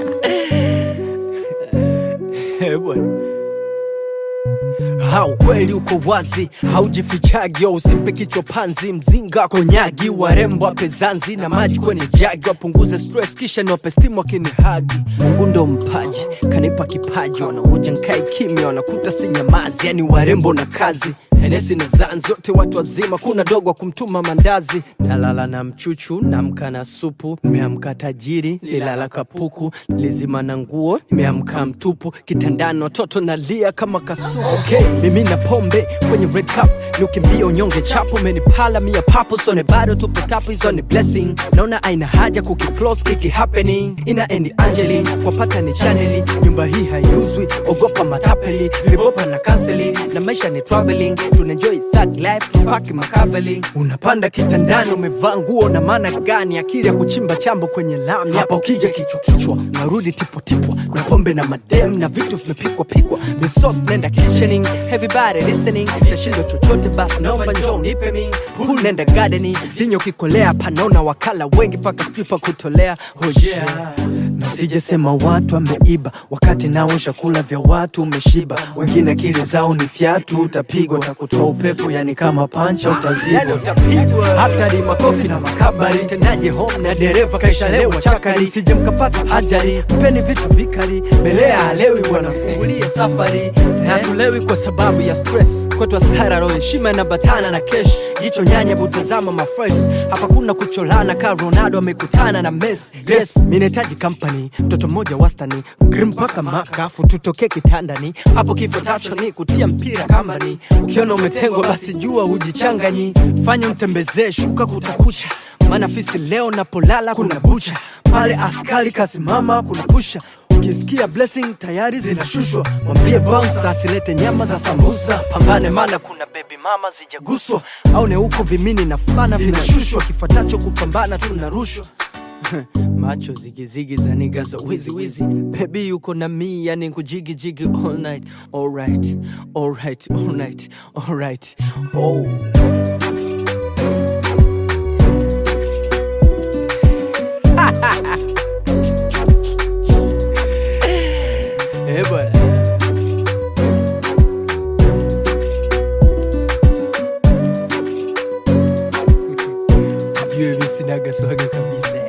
Eh, bwana. Ha, ukweli uko wazi, haujifichagi, usimpe kichwa panzi, mzinga konyagi, warembo wape zanzi na maji kwenye jagi, wapunguze stress kisha niwape stimu wakinihagi. Mungu ndo mpaji, kanipa kipaji, wanakuja nkae kimya, wanakuta si nyamazi, yani warembo na kazi Henesi na zan zote watu wazima, kuna dogo wa kumtuma mandazi. Nalala na mchuchu, namka na supu, nimeamka tajiri, lilala kapuku, lizima na nguo, nimeamka mtupu, kitandani watoto nalia kama kasuku. Okay, mimi na pombe kwenye red cup, ni ukimbia unyonge chapo, menipala mia papo, sone bado tupo tapu, hizo ni blessing. Naona aina haja kukiclose kiki happening, ina endi Angeli, kwapata ni chaneli, nyumba hii haiuzwi, ogopa matapeli, vibopa na kanseli, na maisha ni traveling, tunaenjoy thug life, tupaki makaveli. Unapanda kitandani, umevaa nguo na maana gani? Akili ya kuchimba chambo kwenye lami, hapa ukija kichwa kichwa, unarudi tipo tipwa, kuna pombe na madem na vitu vimepikwa pikwa, the sauce nenda kitchening, everybody listening, tashindo chochote basi naomba njoo nipe mi, huu nenda gardening, vinyo kikolea, panaona wakala wengi paka pipa kutolea, oh yeah na usijesema watu ameiba wakati nao chakula vya watu umeshiba, wengine akili zao ni fyatu, utapigwa takutoa upepo, yani kama pancha utazibwa, yani utapigwa. Hatari makofi na makabari, tendaje home na dereva kaishalewa chakari, sije mkapata ajali, mpeni vitu vikali, belea halewi bwana, fungulie safari na tulewi kwa sababu ya stress, kwetu hasara roho heshima na batana na kesh, jicho nyanya butazama mafresh, hapa kuna kucholana ka Ronaldo amekutana na Messi. Yes, mimi nahitaji company, mtoto mmoja wastani, grim mpaka makafu, tutoke kitandani, hapo kifo tacho ni kutia mpira kambani. Ukiona umetengwa basi jua hujichanganyi, fanya mtembezee shuka kutakucha, maana fisi leo napolala kuna bucha, pale askari kasimama kuna pusha Ukisikia blessing tayari zinashushwa, mwambie bouncer asilete nyama za sambusa. Pambane mana kuna baby mama zijaguswa, au ne huko vimini na fulana vinashushwa, kifuatacho kupambana tunarushwa macho zigizigi za niga za wizi wizi, baby yuko na mi, yani kujigi jigi all night, alright, alright, alright, alright, oh. Eh bwana. Ujue mimi sinaga swaga kabisa.